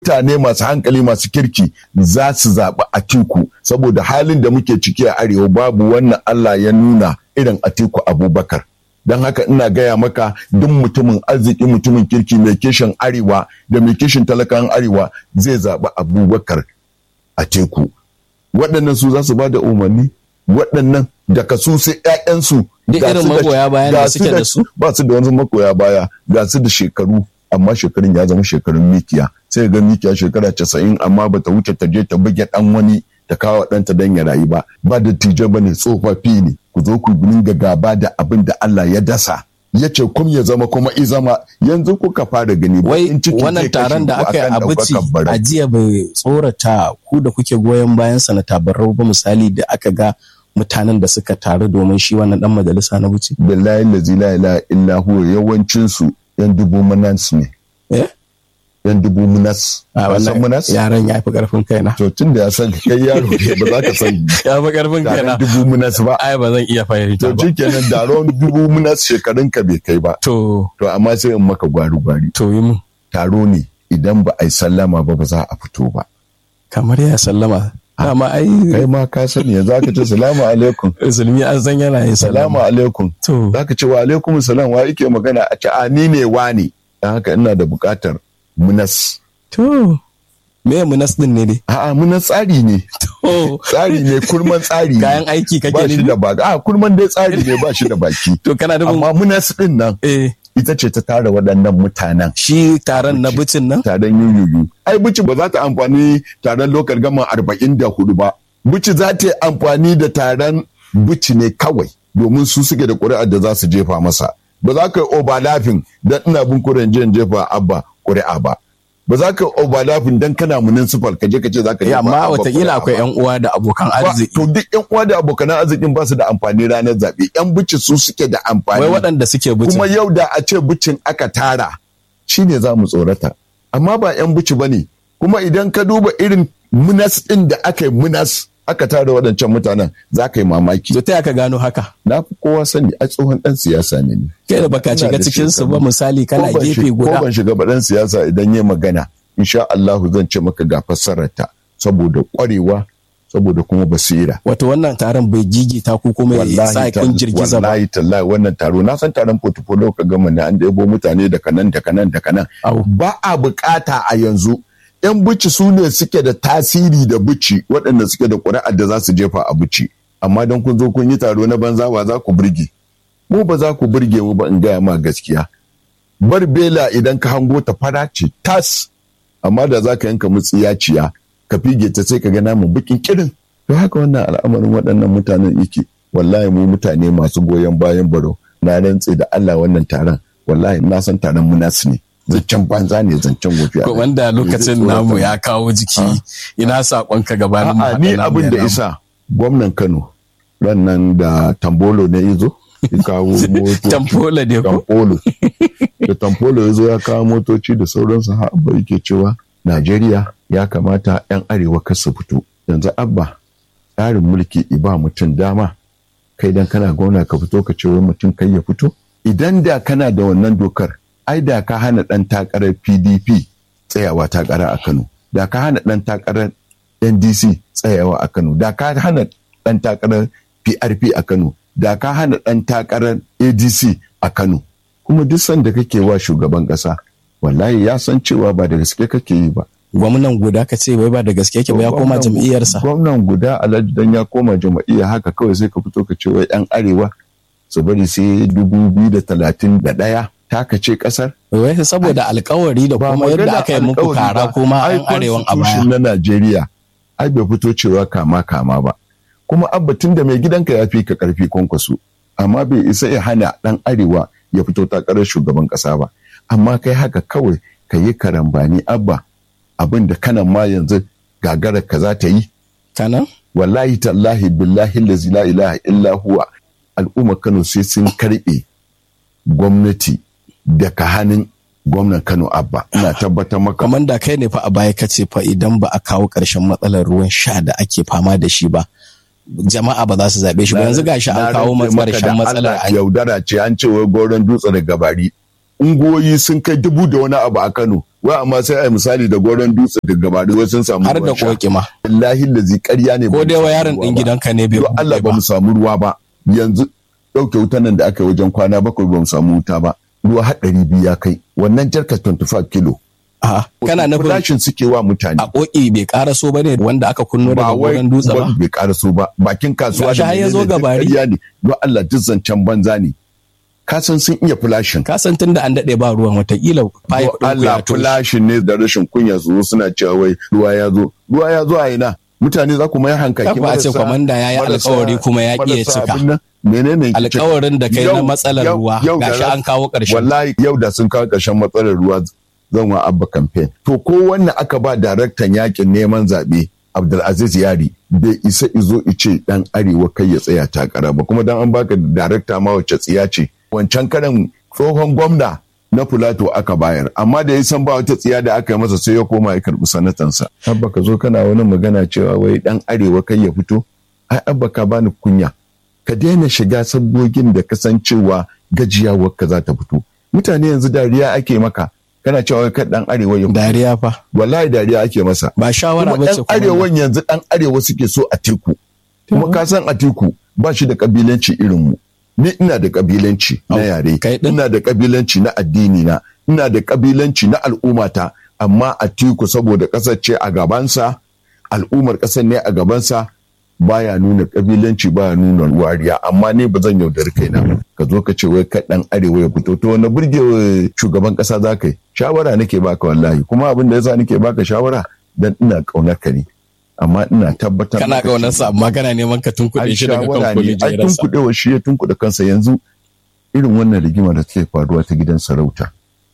mutane masu hankali masu kirki za su zaɓi atiku saboda halin da muke ciki a arewa babu wannan Allah ya nuna irin atiku abubakar don haka ina gaya maka duk mutumin arziki mutumin kirki mai kishin arewa da mai kishin talakan arewa zai zaɓi abubakar a teku waɗannan su za su ba da umarni waɗannan daga su sai ƴaƴansu Duk irin magoya bayan da suke da su? ba su da wani magoya baya ga su da shekaru amma shekarun ya zama shekarun mikiya sai ga mikiya shekara casa'in amma bata wuce ta je ta buge ɗan wani ta kawo ɗanta don ya rayu ba ba da tije ba ne tsofaffi ne ku zo ku dinga gaba da abin da Allah ya dasa ya ce kum ya zama kuma i zama yanzu kuka fara gani wai baƙin ciki zai wannan kashe taron da ku aka yi akan a bici ɗaukakan barau. a jiya bai tsorata ku da kuke goyon bayan sanata barau ba misali da aka ga mutanen da suka taru domin shi wannan dan majalisa na bici billahi lazi la ilaha illa huwa yawancin su yan dubu munas ne eh yan dubu munas a Ka san wannan munas yaran ya fi karfin kaina to tun da ya san kai yaro ne ba za ka san ya fi karfin taron kaina dubu munas ba ai ba zan iya fahimta to ba shikenan taron dubu munas shekarun ka bai kai ba to to amma sai in maka gwari gwari to yi mun taro ne idan ba a yi sallama ba ba za a fito ba kamar ya sallama dama ai kai ma ka sani yanzu aka ce salamu alaikum musulmi an san yana yin salamu sallama alaikum to za ka ce wa alaikum salam wa yake magana a ce a ni ne wa ne don haka ina da bukatar munas to me munas din ne dai a'a munas tsari ne to tsari ne kurman tsari ne kayan aiki ba kake shi nufi da baki a kurman dai tsari ne ba shi da baki to kana nufin amma munas din nan eh ita ce ta tara waɗannan mutanen shi taron na bicin nan taron yuyuyu ai bici ba za ta amfani taron lokal gama arba'in da hudu ba bici za ta yi amfani da taron bici ne kawai domin su suke da ƙuri'ar da za su jefa masa ba za ka yi overlapping don ina bin kuren jiyan jefa abba ƙuri'a ba ba za ka yi overlapping don kana municipal ka je ka ce za ka Eh, jefa amma Abba watakila ƙuri'a akwai ba. yan uwa da abokan Ba- arziki to duk yan uwa da abokan arzikin ba su da amfani ranar zaɓe yan bici su suke da amfani wai waɗanda suke bicin kuma yau da a ce bucin aka tara shi ne za mu tsorata amma ba 'yan buci ba ne kuma idan ka duba irin munas ɗin da aka yi munas aka tara waɗancan mutanen za ka yi mamaki to ta ka gano haka na fi kowa sani a tsohon ɗan siyasa ne ni. kai da baka Ina shiga da cikin su ba shekaru. misali kana Ko ban gefe shi- ko guda ban shiga ba ɗan siyasa idan ya magana insha Allahu zan ce maka ga fassararta saboda ƙwarewa saboda kuma basira wato wannan taron bai gigita ku kuma ya sa kun girgiza ba wallahi tallahi wannan taro na san taron portfolio ka gama ne an ɗebo mutane daga nan daga nan daga nan Au. ba a bukata a yanzu yan bici su ne suke da tasiri da bici waɗanda suke da ƙuri'ar da za su jefa a bici amma don kun zo kun yi taro na banza wa za ku burge mu ba za ku burge mu ba in gaya ma gaskiya bar bela idan ka hango ta fara ce tas amma da za ka yanka mutsiyaciya ka fige ta sai ka ga namun bikin kirin to haka wannan al'amarin waɗannan mutanen yake wallahi mu mutane masu goyon bayan baro na rantse da Allah wannan taron wallahi na san taron munas ne zancen banza ne zancen wofi Ko wanda lokacin namu ya kawo jiki ina saƙonka gabanin mu A'a haɗa ni namu abin ya da namu. isa gwamnan Kano rannan da tambolo ne izo ya kawo motoci tamfola ne ko tamfolo da tamfolo ya zo ya kawo motoci da sauransu har abba yake cewa najeriya ya kamata 'yan arewa kar su fito yanzu abba tsarin mulki iba mutum dama kai dan kana gwamna ka fito ka ce wai mutum kai ya fito idan da kana da wannan dokar ai da ka hana dan takarar pdp tsayawa takara a kano da ka hana dan takarar ndc tsayawa a kano da ka hana dan takarar prp a kano da ka hana dan takarar adc a kano kuma duk sanda kake wa shugaban kasa wallahi ya san cewa ba da gaske kake yi ba gwamnan guda ka ce wai ba da gaske yake ba ya koma Gwamnan- jam'iyyarsa gwamnan guda alhaji dan ya koma jam'iyya haka kawai sai ka fito ka ce wai yan arewa su bari sai dubu biyu da talatin da ɗaya taka ce kasar wai saboda alkawari da kuma yadda aka yi muku kara kuma an arewan a baya na Najeriya ai bai fito cewa kama kama ba kuma abba tun da mai gidanka ya fi ka karfi kwankwaso amma bai isa ya hana dan arewa ya fito takarar shugaban kasa ba amma kai haka kawai ka yi karambani abba abin da kanan ma yanzu gagarar ka za ta yi kanan wallahi tallahi billahi lazi la ilaha illa huwa al'ummar Kano sai sun karbe gwamnati daga hannun gwamnan Kano Abba ina tabbatar maka kamar da kai ne fa a baya ka ce fa idan ba a kawo ƙarshen matsalar ruwan sha da ake fama da shi ba jama'a ba za su zaɓe shi ba yanzu gashi an kawo ƙarshen matsalar a yaudara ce an ce wai goron dutse da gabari ungoyi sun kai dubu da wani abu a Kano wai amma sai a misali da goron dutse da gabari wai sun samu har da koki ma wallahi da zai ƙarya ne ko dai wa yaron din gidanka ne bai Allah ba mu samu ruwa ba yanzu ɗauke wutan nan da aka yi wajen kwana bakwai ba mu samu wuta ba ruwa har ɗari biyu ya kai wannan jarka 25 kilo A'a, kana nufin flashin suke wa mutane a koki bai karaso ba ne wanda aka kunno daga goron dutse ba bai karaso ba bakin kasuwa Gashi har ya zo gabari. ƙarya ne don Allah duk zancen banza ne ka san sun iya flashin ka san tunda an dade ba ruwan watakila pipe Don ɗin ku Allah ya toshe flashin ne da rashin kunya su zo suna cewa wai ruwa ya zo ruwa ya zo a ina mutane za ku mai hankaki Kafa a ce kwamanda ya yi alkawari kuma ya ƙi ya cika. menene ke cika? alkawarin da kai na Yau- matsalar yau- ruwa yau da gashi za- an kawo ƙarshen wallahi yau da sun kawo ƙarshen matsalar ruwa zan wa abba campaign to ko wannan aka ba daraktan yakin neman zaɓe Abdulaziz Yari bai isa izo ice dan arewa kai ya tsaya takara ba kuma dan an baka darakta ma wacce tsiya ce wancan karan tsohon gwamna na Filato aka bayar amma da ya san ba wata tsiya da aka yi masa sai ya koma ya karbi sanatansa abba ka zo kana wani magana cewa wai dan arewa kai ya fito ai abba ka bani kunya ka daina shiga sabgogin da kasancewa gajiyawar ka za ta fito mutane yanzu dariya ake maka kana cewa wai kan dan arewa ya fito dariya fa wallahi dariya ake masa ba shawara kuma ba ce dan arewan yanzu dan arewa suke so a teku kuma ka san a teku ba shi da kabilanci irin mu ni ina da kabilanci na Au, yare kai din? ina da kabilanci na addini na ina da kabilanci na al'ummata amma a teku saboda kasar ce a gabansa al'ummar kasar ne a gabansa baya nuna kabilanci baya nuna wariya amma ne ba zan yaudari kaina ka zo ka ce wai kai dan arewa ya fito to wani burge shugaban kasa za ka yi shawara nake baka wallahi kuma abin da yasa nake baka shawara dan ina kaunar ka ne amma ina tabbatar kana maka ƙaunarsa amma kana neman ka tunkuɗe ai shi daga shawara kan ne ai kujerarsa tunkuɗewa shi ya tunkuɗe kansa yanzu irin wannan rigima da take faruwa ta gidan sarauta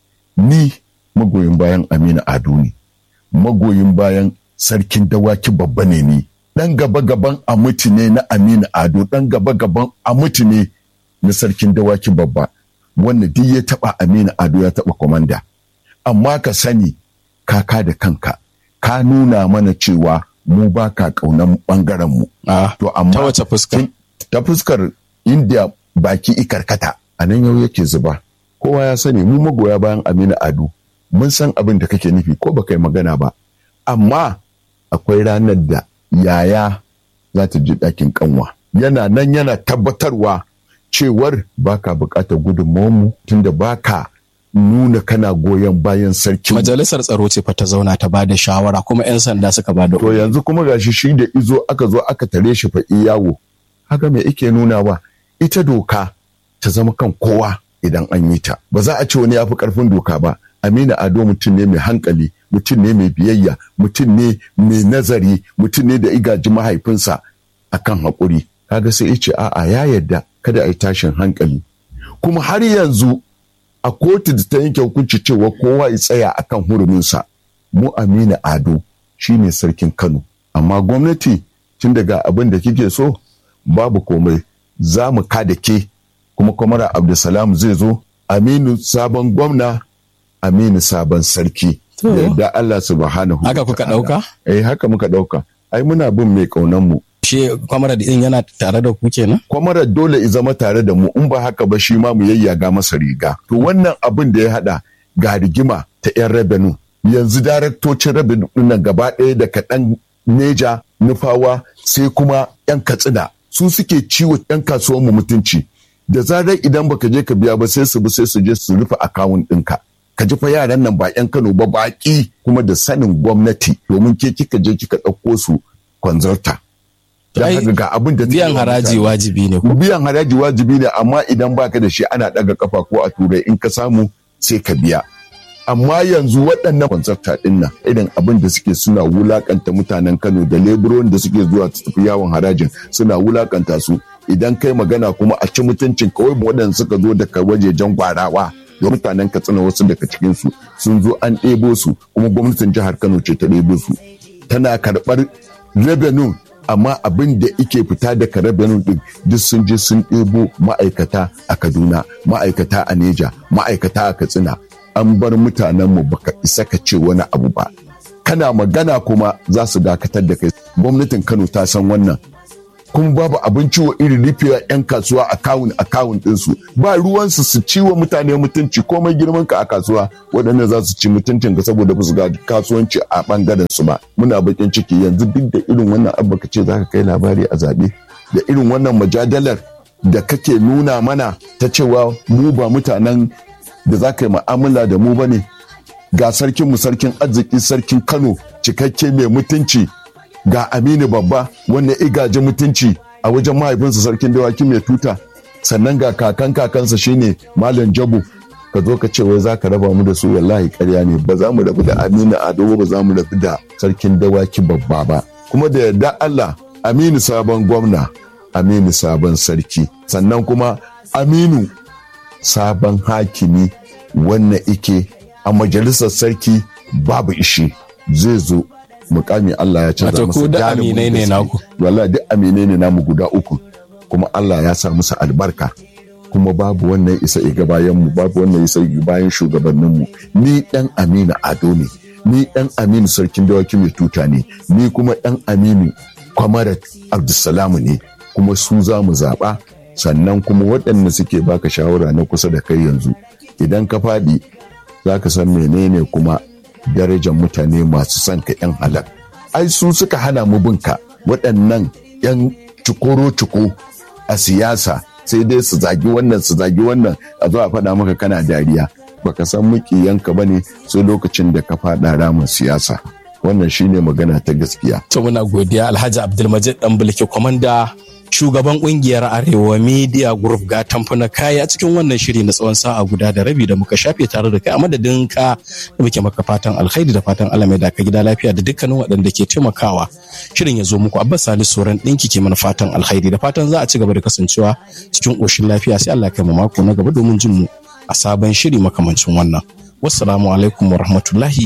ni magoyin bayan Aminu Ado ne magoyin bayan sarkin dawaki babba ne ni dan gaba gaban amuti ne na Aminu Ado dan gaba gaban amuti ne na sarkin dawaki babba wanda duk ya taba Aminu Ado ya taba komanda amma ka sani kaka da kanka ka nuna mana cewa mu ba ka kaunan bangaren mu Ah, to amma ta wace fuska tun- ta fuskar inda baki ikarkata a nan yau yake zuba kowa ya sani mu magoya bayan aminu ado mun san abin da kake nufi ko baka yi magana ba amma akwai ranar da yaya za ta ji ɗakin kanwa yana nan yana tabbatarwa cewar baka buƙatar gudunmawarmu tunda baka nuna kana goyon bayan sarki majalisar tsaro ce fa ta zauna ta bada shawara kuma 'yan sanda suka bada to yanzu kuma gashi shi da izo aka zo aka tare shi fa yawo haka me ike nuna ba ita doka ta zama kan kowa idan an yi ta ba za a ce wani ya fi karfin doka ba amina ado mutum ne mai hankali mutum ne mai biyayya mutum ne mai nazari mutum ne da igaji mahaifinsa akan haƙuri kaga sai ya ce a'a ya yarda kada a yi tashin hankali kuma har yanzu a kotu da ta yanke hukunci cewa kowa ya tsaya akan huruminsa mu amina ado shine sarkin kano amma gwamnati tun daga abin da kike so babu komai za mu kada ke kuma kwamara abdulsalam zai zo aminu sabon gwamna aminu sabon sarki To. da yadda allah subhanahu Haka wa kuka ta'ala. ɗauka? eh haka muka ɗauka ai muna bin mai ƙaunan mu shi kwamara din yana tare da ku kenan kwamara dole i zama tare da mu in ba haka ba shi ma mu yayyaga masa riga to wannan abin da ya hada ga rigima ta yan rabenu yanzu daraktocin rabenu nan gaba ɗaya da kaɗan neja nufawa sai kuma yan katsina su suke ciwo yan kasuwan mu mutunci da zarar idan baka je ka biya ba sai su bi sai su je su rufe akawun ɗinka ka ji fa yaran nan ba yan Kano ba baƙi kuma da sanin gwamnati domin ke kika je kika ɗauko su kwanzarta. Don Ai, haka ga abin da take biyan wa haraji mutane. wajibi ne ko biyan haraji wajibi ne amma idan baka da shi ana daga kafa ko a turai in ka samu sai ka biya amma yanzu waɗannan kwanzarta ɗin nan irin abin da suke suna wulakanta mutanen kano da leburon da suke zuwa su tafi yawon harajin suna wulakanta su idan kai magana kuma a ci mutuncin kawai waɗanda suka zo daga wajejen gwarawa da mutanen katsina wasu daga cikinsu sun zo an ɗebo su kuma gwamnatin jihar kano ce ta ɗebo su tana karɓar revenue amma abin da ike fita daga revenue din duk sun je sun ɗebo ma'aikata a kaduna ma'aikata a neja ma'aikata a katsina an bar mutanenmu baka isa ka ce wani abu ba kana magana kuma za su dakatar da kai gwamnatin kano ta san wannan kuma babu abinci wa irin rufewa 'yan kasuwa akawun akawun ɗinsu ba ruwansu su ci wa mutane mutunci komai girman ka a kasuwa waɗanda za su ci mutuncin ka saboda ba su ga kasuwanci a ɓangaren su ba muna bakin ciki yanzu duk da irin wannan abu ka ce za ka kai labari a zaɓe da irin wannan majadalar da kake nuna mana ta cewa mu ba mutanen da za ka yi mu'amala da mu ba ne ga sarkin mu sarkin arziki sarkin kano cikakke mai mutunci ga aminu babba wanda igaji mutunci a wajen mahaifinsa sarkin dawaki mai tuta sannan ga kakan kakansa shine malam jabu ka zo ka ce wai za ka raba mu da su wallahi karya ne ba za mu rabu da aminu ado ba za mu rabu da sarkin dawaki babba ba kuma da yarda allah aminu sabon gwamna aminu sabon sarki sannan kuma aminu sabon hakimi wannan ike a majalisar sarki babu ishi zai zo mukami Allah ya canza masa da aminai ne naku wallahi duk aminai ne namu guda uku kuma Allah ya sa musu albarka kuma babu wannan isa iga bayan mu babu wannan isa iga bayan shugabannin mu ni dan Aminu Ado ne ni dan Aminu sarkin dawaki mai tuta ne ni kuma dan Aminu Kwamarat Abdulsalam ne kuma su za mu zaɓa sannan kuma waɗanda suke baka shawara na kusa da kai yanzu idan ka faɗi za ka san menene kuma darajar mutane masu son ka 'yan halal ai su suka hana mu binka waɗannan 'yan cikoro-ciko a siyasa sai dai su zagi wannan su zagi wannan a zo a faɗa maka kana dariya baka san mukiyanka ba ne sai lokacin da ka faɗa ramin siyasa wannan shine magana ta gaskiya to muna godiya alhaji abdulmajid dan bulke kwamanda shugaban kungiyar arewa media group ga tamfuna kaya a cikin wannan shiri na tsawon sa'a guda da rabi da muka shafe tare da kai a madadin ka da muke maka fatan alkhairi da fatan Allah mai da ka gida lafiya da dukkanin waɗanda ke taimakawa shirin ya zo muku abbas salisu soran ɗinki ke mana fatan alkhairi da fatan za a ci gaba da kasancewa cikin ƙoshin lafiya sai Allah kai mu mako na gaba domin jin mu a sabon shiri makamancin wannan wassalamu alaikum wa rahmatullahi